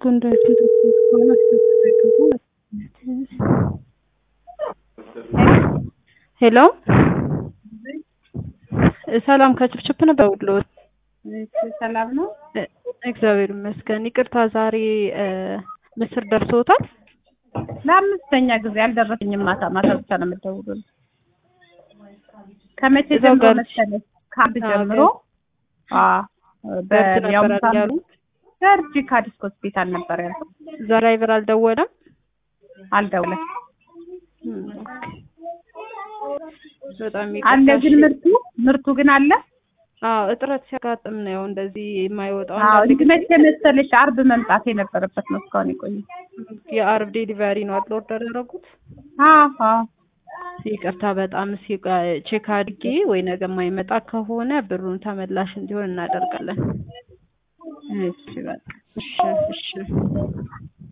ጉንዳችን ተሰስ ከሆነ ሄሎ ሰላም ከችፕችፕ ነበር ውሎት ሰላም ነው። እግዚአብሔር ይመስገን። ይቅርታ ዛሬ ምስር ደርሶታል? ለአምስተኛ ጊዜ አልደረሰኝም። ማታ ማታ ብቻ ነው የምትደውሉልኝ። ከመቼ እዛው ጀምሮ ጋር መሰለሽ? ከአንድ አዎ፣ ጀምሮ ገብት ነበር በያውም ያሉ ሰርጂ ካዲስ ሆስፒታል ነበር ያልኩት። ድራይቨር አልደወለም። አልደውለም እም፣ ኦኬ። በጣም አለ ይቅርታ። ግን እሺ። ምርቱ ምርቱ ግን አለ። አዎ እጥረት ሲያጋጥም ነው እንደዚህ የማይወጣው። አዎ አንዳንድ እንግዲህ መቼ መሰለሽ አርብ መምጣት የነበረበት ነው እስካሁን የቆየ። የአርብ ዴሊቨሪ ነው አይደል ኦርደር ያደረጉት? አዎ አዎ ይቅርታ በጣም ሲቃ ቼክ አድርጌ ወይ ነገ የማይመጣ ከሆነ ብሩን ተመላሽ እንዲሆን እናደርጋለን። እሺ በቃ እሺ እሺ